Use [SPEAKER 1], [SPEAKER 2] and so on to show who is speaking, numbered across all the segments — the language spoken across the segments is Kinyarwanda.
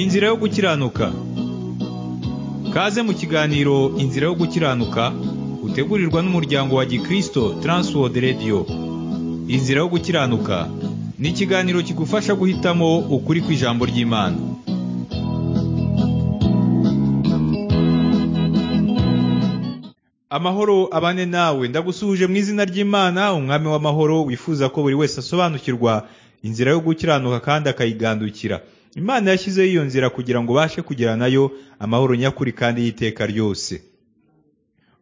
[SPEAKER 1] inzira yo gukiranuka kaze mu kiganiro inzira yo gukiranuka utegurirwa n'umuryango wa gikristo Transworld Radio inzira yo gukiranuka ni ikiganiro kigufasha guhitamo ukuri kw'ijambo ry'imana amahoro abane nawe ndagusuhuje mu izina ry'imana umwami w'amahoro wifuza ko buri wese asobanukirwa inzira yo gukiranuka kandi akayigandukira imana yashyizeho iyo nzira kugira ngo ubashe kugera nayo amahoro nyakuri kandi y'iteka ryose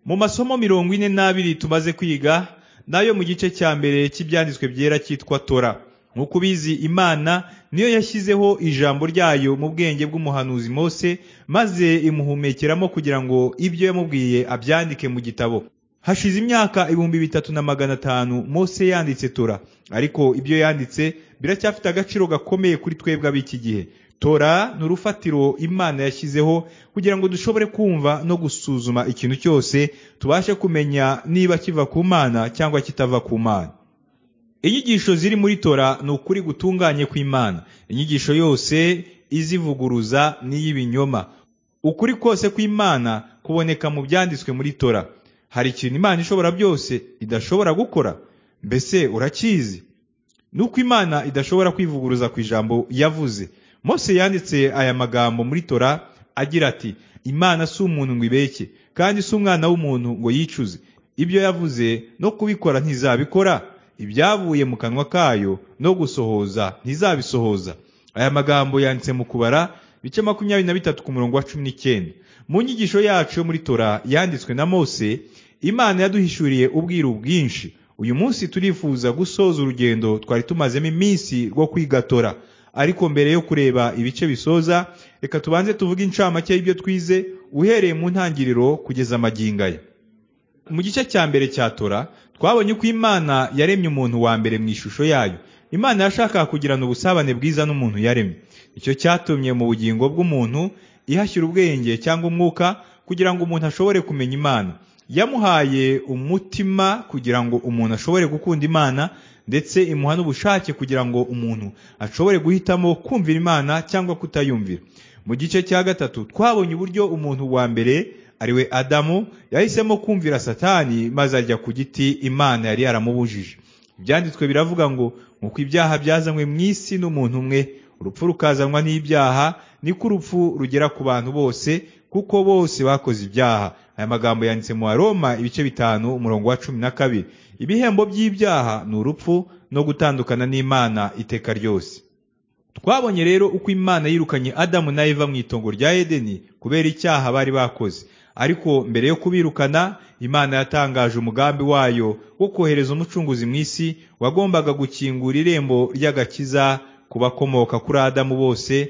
[SPEAKER 1] mu masomo mirongo ine n'abiri tumaze kwiga nayo mu gice cya mbere cy'ibyanditswe byera cyitwa tora nk'uko ubizi imana niyo yashyizeho ijambo ryayo mu bwenge bw'umuhanuzi mose maze imuhumekeramo kugira ngo ibyo yamubwiye abyandike mu gitabo hashize imyaka ibihumbi bitatu na magana atanu mose yanditse tora ariko ibyo yanditse biracyafite agaciro gakomeye kuri twebwe ab'iki gihe tora ni urufatiro imana yashyizeho kugira ngo dushobore kumva no gusuzuma ikintu cyose tubashe kumenya niba kiva ku mana cyangwa kitava ku mana inyigisho ziri muri tora ni ukuri gutunganye kw'imana inyigisho yose izivuguruza n'iy'ibinyoma ukuri kose kw'imana kuboneka mu byanditswe muri tora hari ikintu imana ishobora byose idashobora gukora mbese urakizi ni uko imana idashobora kwivuguruza ku ijambo yavuze mose yanditse aya magambo muri tora agira ati imana si umuntu ngo ibeke kandi si umwana w'umuntu ngo yicuze ibyo yavuze no kubikora ntizabikora ibyavuye mu kanwa kayo no gusohoza ntizabisohoza aya magambo yanditse mu kubara bice makumyabiri na bitatu ku murongo wa cumi n'icyenda mu nyigisho yacu yo muri tora yanditswe na mose imana yaduhishuriye ubwiru bwinshi uyu munsi turifuza gusoza urugendo twari tumazemo iminsi rwo kwiga tora ariko mbere yo kureba ibice bisoza reka tubanze tuvuge incamake y'ibyo twize uhereye mu ntangiriro kugeza amagingaya mu gice cya mbere cya tora twabonye uko imana yaremye umuntu wa mbere mu ishusho yayo imana yashakaga kugirana ubusabane bwiza n'umuntu yaremye icyo cyatumye mu bugingo bw'umuntu ihashyira ubwenge cyangwa umwuka kugira ngo umuntu ashobore kumenya imana yamuhaye umutima kugira ngo umuntu ashobore gukunda imana ndetse imuha n'ubushake kugira ngo umuntu ashobore guhitamo kumvira imana cyangwa kutayumvira mu gice cya gatatu twabonye uburyo umuntu wa mbere ariwe adamu yahisemo kumvira satani maze ajya ku giti imana yari yaramubujije ibyanditswe biravuga ngo nk'uko ibyaha byazanywe mu isi n'umuntu umwe urupfu rukazanwa n'ibyaha niko urupfu rugera ku bantu bose kuko bose bakoze ibyaha aya magambo yanditse mu Roma ibice bitanu umurongo wa cumi na kabiri ibihembo by'ibyaha ni urupfu no gutandukana n'imana iteka ryose twabonye rero uko imana yirukanye adamu na eva mu itongo rya edeni kubera icyaha bari bakoze ariko mbere yo kubirukana imana yatangaje umugambi wayo wo kohereza umucunguzi mu isi wagombaga gukingura irembo ry'agakiza ku bakomoka kuri adamu bose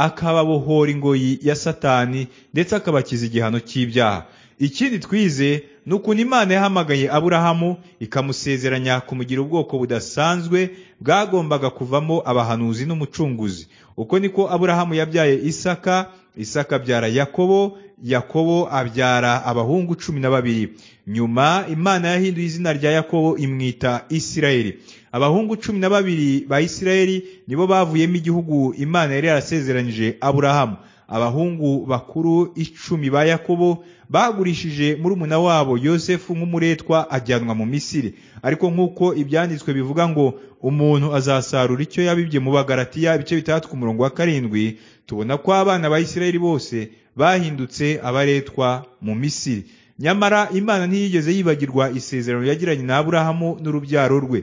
[SPEAKER 1] akababohora ingoyi ya satani ndetse akabakiza igihano cy'ibyaha ikindi twize ni ukuntu imana yahamagaye aburahamu ikamusezeranya kumugira ubwoko budasanzwe bwagombaga kuvamo abahanuzi n'umucunguzi uko niko aburahamu yabyaye isaka isaka abyara yakobo yakobo abyara abahungu cumi na babiri nyuma imana yahinduye izina rya yakobo imwita isirayeli abahungu cumi na babiri ba isirayeli nibo bavuyemo igihugu imana yari yarasezeranyije aburahamu abahungu bakuru icumi ba yakobo bagurishije murumuna wabo yosefu nk'umuretwa ajyanwa mu misiri ariko nk'uko ibyanditswe bivuga ngo umuntu azasarura icyo yabibye mu bagaratiya ibice bitandatu ku murongo wa karindwi tubona ko abana ba isirayeli bose bahindutse abaretwa mu misiri nyamara imana ntiyigeze yibagirwa isezerano yagiranye na aburahamu n'urubyaro rwe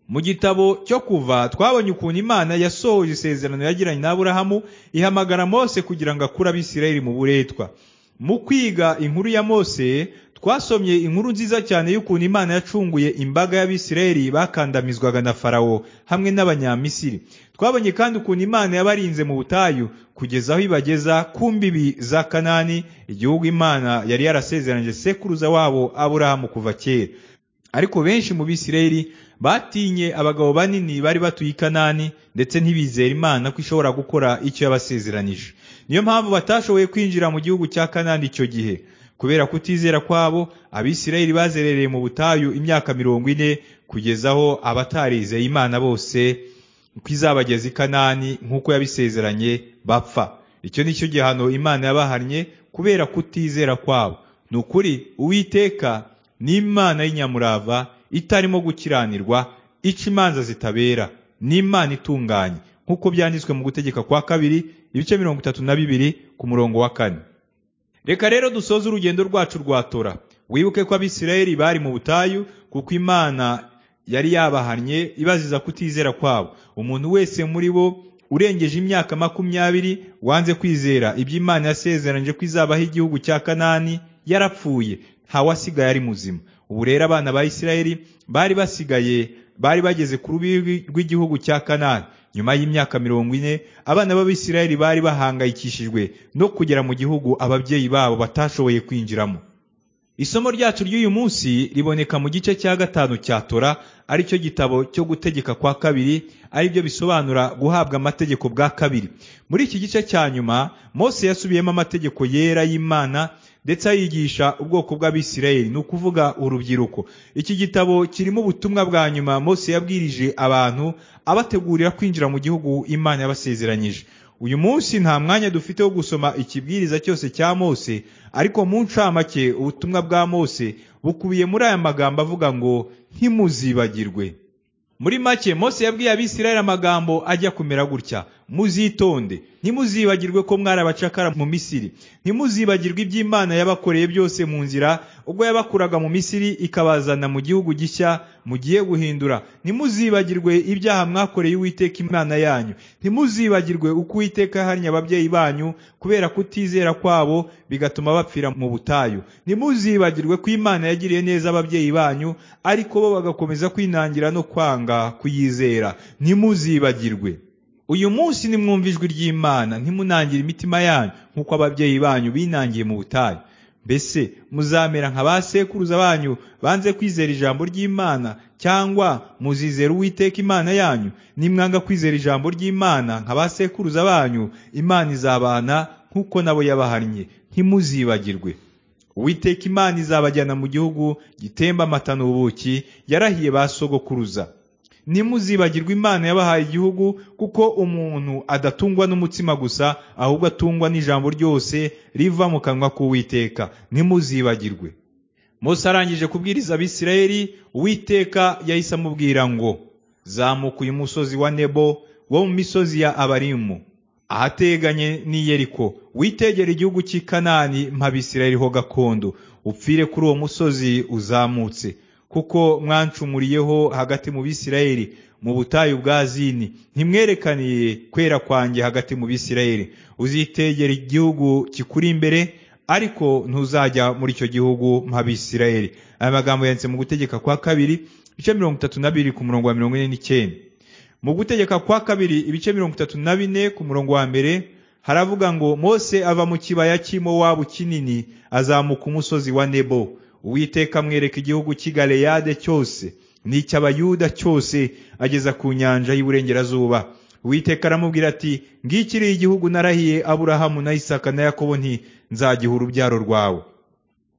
[SPEAKER 1] mu gitabo cyo kuva twabonye ukuntu imana yasohoje isezerano yagiranye na aburahamu ihamagara mose kugira ngo akure abisirayeli mu buretwa mu kwiga inkuru ya mose twasomye inkuru nziza cyane y'ukuntu imana yacunguye imbaga y'abisirayeli bakandamizwaga na farawo hamwe n'abanyamisiri twabonye kandi ukuntu imana yabarinze mu butayu kugeza aho ibageza ku mbibi za kanani igihugu imana yari yarasezeranyije sekuruza wabo aburahamu kuva kera ariko benshi mu bisirayeli batinye abagabo banini bari batuye i kanani ndetse ntibizera imana ko ishobora gukora icyo yabasezeranije niyo mpamvu batashoboye kwinjira mu gihugu cya kanani icyo gihe kubera kutizera kwabo abisirayeli bazerereye mu butayu imyaka mirongo ine kugeza aho abatarize imana bose ko izabageza i kanani nk'uko yabisezeranye bapfa icyo ni cyo gihano imana yabaharnye kubera kutizera kwabo ni ukuri uwiteka ni imana y'inyamurava itarimo gukiranirwa ica imanza zitabera ni imana itunganye nk'uko byanditswe mu gutegeka kwa kabiri ibice mirongo itatu na bibiri ku murongo wa kane reka rero dusoze urugendo rwacu rwa tora wibuke ko abisirayeli bari mu butayu kuko imana yari yabaharnye ibaziza kutizera kwabo umuntu wese muri bo urengeje imyaka makumyabiri wanze kwizera ibyo imana yasezeranyije ko izabaho igihugu cya kanani yarapfuye ntawasigaye ari muzima ubu rero abana ba isirayeli bari basigaye bari bageze ku rubi rw'igihugu cya kanani nyuma y'imyaka mirongo ine abana b'abisirayeli bari bahangayikishijwe no kugera mu gihugu ababyeyi babo batashoboye kwinjiramo isomo ryacu ry'uyu munsi riboneka mu gice cya gatanu cya tora aricyo gitabo cyo gutegeka kwa kabiri aribyo bisobanura guhabwa amategeko bwa kabiri muri iki gice cya nyuma mose yasubiyemo amategeko yera y'imana ndetse ayigisha ubwoko bw'abisirayeli ni ukuvuga urubyiruko iki gitabo kirimo ubutumwa bwa nyuma mose yabwirije abantu abategurira kwinjira mu gihugu imana yabasezeranyije uyu munsi nta mwanya dufite wo gusoma ikibwiriza cyose cya mose ariko mu ncamake ubutumwa bwa mose bukubiye muri aya magambo avuga ngo ntimuzibagirwe muri make mose yabwiye abisirayeli amagambo ajya kumera gutya muzitonde ntimuzibagirwe ko mwari abacakara mu misiri ntimuzibagirwe iby'imana yabakoreye byose mu nzira ubwo yabakuraga mu misiri ikabazana mu gihugu gishya mugiye guhindura ntimuzibagirwe ibyaha mwakoreye uwiteka imana yanyu ntimuzibagirwe uko uwiteka yaharnye ababyeyi banyu kubera kutizera kwabo bigatuma bapfira mu butayu ntimuzibagirwe ko imana yagiriye neza ababyeyi banyu ariko bo bagakomeza kwinangira no kwanga kuyizera ntimuzibagirwe uyu munsi nimwumva ijwi ry'imana ntimunangire imitima yanyu nk'uko ababyeyi banyu binangiye mu butayu mbese muzamera nka ba sekuruza banyu banze kwizera ijambo ry'imana cyangwa muzizera uwiteka imana yanyu nimwanga kwizera ijambo ry'imana nka ba sekuruza banyu imana izabana nk'uko nabo yabaharnye ntimuzibagirwe uwiteka imana izabajyana mu gihugu gitemba amata n'ubuki yarahiye ba sogokuruza ntimuzibagirwe imana yabahaye igihugu kuko umuntu adatungwa n'umutsima gusa ahubwo atungwa n'ijambo ryose riva mu kanwa k'uwiteka ntimuzibagirwe Mose arangije kubwiriza abisirayeli uwiteka yahise amubwira ngo zamuka uyu musozi wa nebo wo mu misozi ya abarimu ahateganye n'i yeriko witegera igihugu cy'i kanani mpabisirayeli ho gakondo upfire kuri uwo musozi uzamutse kuko mwancumuriyeho hagati mu bisirayeli mu butayu bwa zini ntimwerekaniye kwera kwanjye hagati mu bisirayeli uzitegera igihugu kikuri imbere ariko ntuzajya muri icyo gihugu mpabisirayeli aya magambo yanditse mu gutegeka kwa kabiri ibice mirongo itatu na bibiri ku murongo wa mirongo ine n'icyenda mu gutegeka kwa kabiri ibice mirongo itatu na bine ku murongo wa mbere haravuga ngo mose ava mu kibaya cy'imowabu kinini azamuka umusozi wa nebo uwiteka amwereka igihugu cy'i galeyade cyose n'icy'abayuda cyose ageza ku nyanja y'iburengerazuba uwiteka aramubwira ati ngikiri igihugu narahiye aburahamu na isaka na yakobo nti nzagiha urubyaro rwawe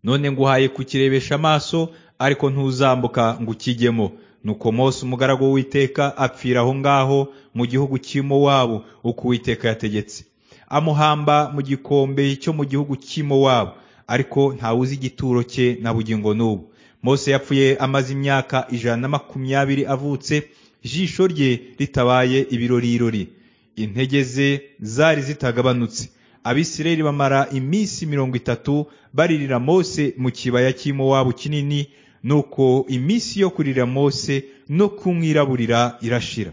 [SPEAKER 1] none nguhaye kukirebesha amaso ariko ntuzambuka ngo ukijyemo nuko mose umugaragu w'uwiteka apfira aho ngaho mu gihugu cy'imo wabo uko uwiteka yategetse amuhamba mu gikombe cyo mu gihugu cy'imo wabo ariko ntawuzi igituro cye na bugingo n'ubu mose yapfuye amaze imyaka ijana na makumyabiri avutse ijisho rye ritabaye ibirorirori intege ze zari zitagabanutse abisirayeli bamara iminsi mirongo itatu baririra mose mu kibaya cy'imowabu kinini nuko iminsi yo kurira mose no kumwiraburira irashira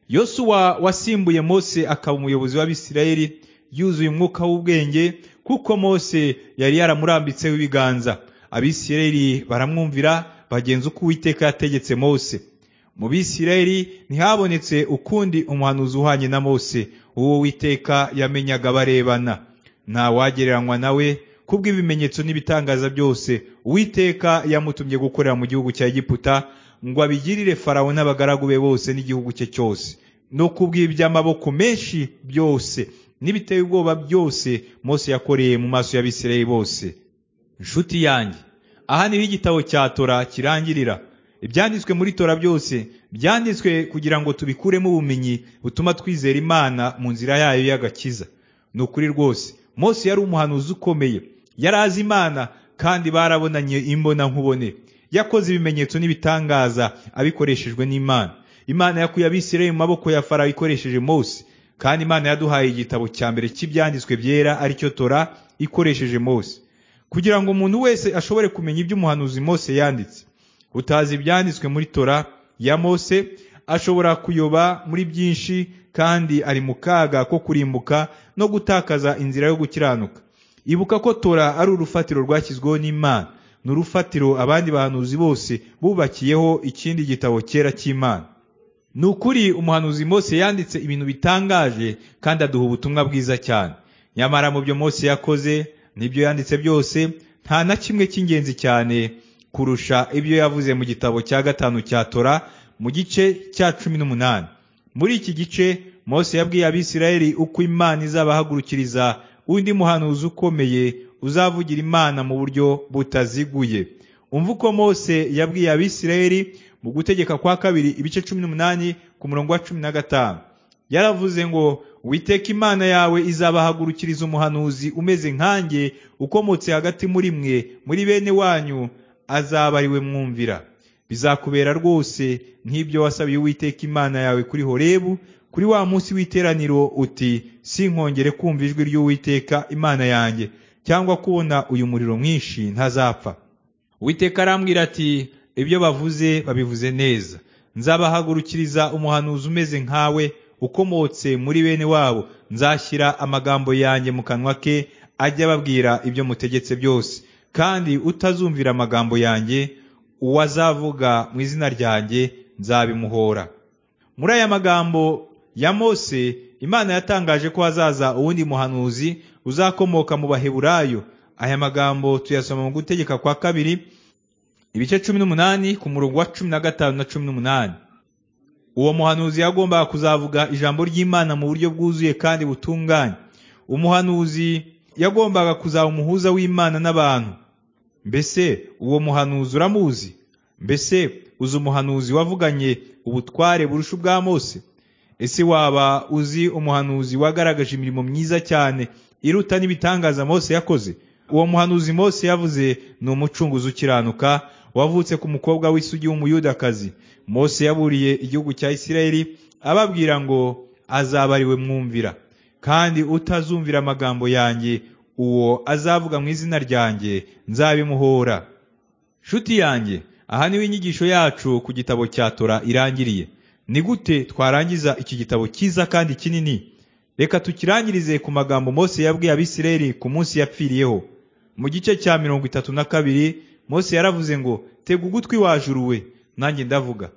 [SPEAKER 1] yosuwa wasimbuye mose akaba umuyobozi w'abisirayeli yuzuye umwuka w'ubwenge kuko mose yari yaramurambitseho ibiganza abisirayeli baramwumvira bagenza uko uwiteka yategetse mose mu bisirayeli ntihabonetse ukundi umuhanuzi uhanye na mose uwo witeka yamenyaga barebana ntawagereranywa nawe kubw'ibimenyetso n'ibitangaza byose uwiteka yamutumye gukorera mu gihugu cya egiputa ngo abigirire farawo n'abagaragu be bose n'igihugu cye cyose no kubw'iby'amaboko menshi byose n'ibiteye ubwoba byose mose yakoreye mu maso y'abisirayeli bose inshuti yanjye aha niho igitabo cya tora kirangirira ibyanditswe muri tora byose byanditswe kugira ngo tubikuremo ubumenyi butuma twizera imana mu nzira yayo y'agakiza ni ukuri rwose Mose yari umuhanuzi ukomeye yari azi imana kandi barabonanye imbona nkubone yakoze ibimenyetso n'ibitangaza abikoreshejwe n'imana imana yakuye abisirayeli mu maboko ya farawo ikoresheje Mose kandi imana yaduhaye igitabo cya mbere cy'ibyanditswe byera aricyo tora ikoresheje Mose kugira ngo umuntu wese ashobore kumenya ibyo umuhanuzi Mose yanditse utazi ibyanditswe muri tora ya Mose ashobora kuyoba muri byinshi kandi ari mu kaga ko kurimbuka no gutakaza inzira yo gukiranuka ibuka ko tora ari urufatiro rwashyizweho n'imana ni urufatiro abandi bahanuzi bose bubakiyeho ikindi gitabo cyera cy'imana ni ukuri umuhanuzi Mose yanditse ibintu bitangaje kandi aduha ubutumwa bwiza cyane nyamara mu byo Mose yakoze n'ibyo yanditse byose nta na kimwe cy'ingenzi cyane kurusha ibyo yavuze mu gitabo cya gatanu cya tora mu gice cya cumi n'umunani muri iki gice Mose yabwiye abisirayeli uko imana izabahagurukiriza undi muhanuzi ukomeye uzavugira imana mu buryo butaziguye umva uko Mose yabwiye abisirayeli mu gutegeka kwa kabiri ibice cumi n'umunani ku murongo wa cumi na gatanu yaravuze ngo witeka imana yawe izabahagurukiriza umuhanuzi umeze nkanjye ukomotse hagati muri mwe muri bene wanyu azaba ariwe mwumvira bizakubera rwose nk'ibyo wasabiye uwiteka imana yawe kuri horebu kuri wa munsi w'iteraniro uti sinkongere kumva ijwi ry'uwiteka imana yanjye cyangwa kubona uyu muriro mwinshi ntazapfa uwiteka arambwira ati ibyo bavuze babivuze neza nzabahagurukiriza umuhanuzi umeze nkawe ukomotse muri bene wabo nzashyira amagambo yanjye mu kanwa ke ajya ababwira ibyo mutegetse byose kandi utazumvira amagambo yanjye uwazavuga mu izina ryanjye nzabimuhora muri aya magambo ya Mose imana yatangaje ko hazaza uwundi muhanuzi uzakomoka mu baheburayo aya magambo tuyasoma mu gutegeka kwa kabiri ibice cumi n'umunani ku murongo wa cumi na gatanu na cumi n'umunani uwo muhanuzi yagombaga kuzavuga ijambo ry'imana mu buryo bwuzuye kandi butunganye umuhanuzi yagombaga kuzaba umuhuza w'imana n'abantu mbese uwo muhanuzi uramuzi mbese uzi umuhanuzi wavuganye ubutware burusha ubwa Mose ese waba uzi umuhanuzi wagaragaje imirimo myiza cyane iruta n'ibitangaza Mose yakoze uwo muhanuzi Mose yavuze ni umucunguzi ukiranuka wavutse ku mukobwa w'isugi w'umuyudakazi Mose yaburiye igihugu cya Isirayeli ababwira ngo azaba ariwe mwumvira kandi utazumvira amagambo yanjye uwo azavuga mu izina ryanjye nzabimuhora shuti yanjye aha niho inyigisho yacu ku gitabo cya tora irangiriye ni gute twarangiza iki gitabo cyiza kandi kinini reka tukirangirize ku magambo Mose yabwiye abisirayeli ku munsi yapfiriyeho mu gice cya mirongo itatu na kabiri Mose yaravuze ngo tega ugutwi wajuru we nanjye ndavuga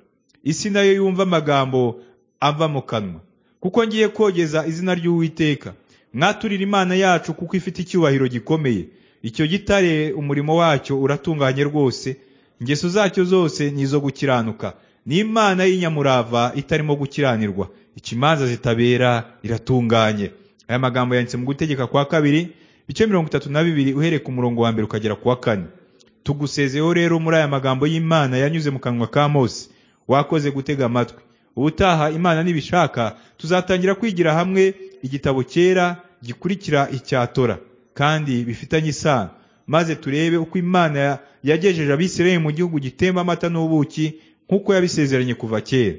[SPEAKER 1] isi nayo yumva amagambo ava mu kanwa kuko ngiye kogeza izina ry'uwiteka mwaturire imana yacu kuko ifite icyubahiro gikomeye icyo gitare umurimo wacyo uratunganye rwose ingeso zacyo zose ni izo gukiranuka ni imana y'inyamurava itarimo gukiranirwa ikimanza zitabera iratunganye aya magambo yanditse mu gutegeka kwa kabiri bice mirongo itatu na bibiri uhereye ku murongo wa mbere ukagera ku wa kane tugusezeho rero muri aya magambo y'imana yanyuze mu kanwa ka mose wakoze gutega amatwi ubutaha imana nibishaka tuzatangira kwigira hamwe igitabo cyera gikurikira icyatora kandi bifitanye isano maze turebe uko imana yagejeje abisirayeli mu gihugu gitemba amata n'ubuki nk'uko yabisezeranye kuva kera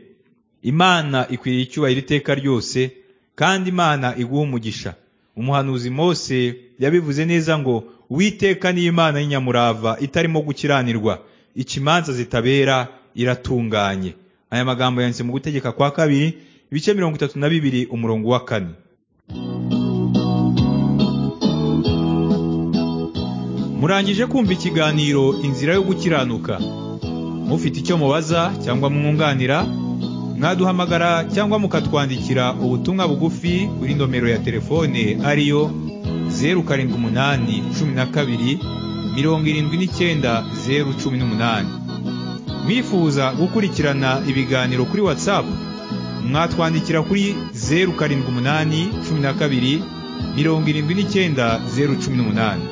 [SPEAKER 1] imana ikwiriye icyubahiro iteka ryose kandi imana iguha umugisha umuhanuzi mose yabivuze neza ngo witeka ni imana y'inyamurava itarimo gukiranirwa ikimanza zitabera iratunganye aya magambo yanditse mu gutegeka kwa kabiri ibice mirongo itatu na bibiri umurongo wa kane murangije kumva ikiganiro inzira yo gukiranuka mufite icyo mubaza cyangwa mwunganira mwaduhamagara cyangwa mukatwandikira ubutumwa bugufi kuri nomero ya telefone ariyo zeru karindwi umunani cumi na kabiri mirongo irindwi n'icyenda zeru cumi n'umunani mwifuza gukurikirana ibiganiro kuri WhatsApp mwatwandikira kuri zeru karindwi umunani cumi na kabiri mirongo irindwi n'icyenda zeru cumi n'umunani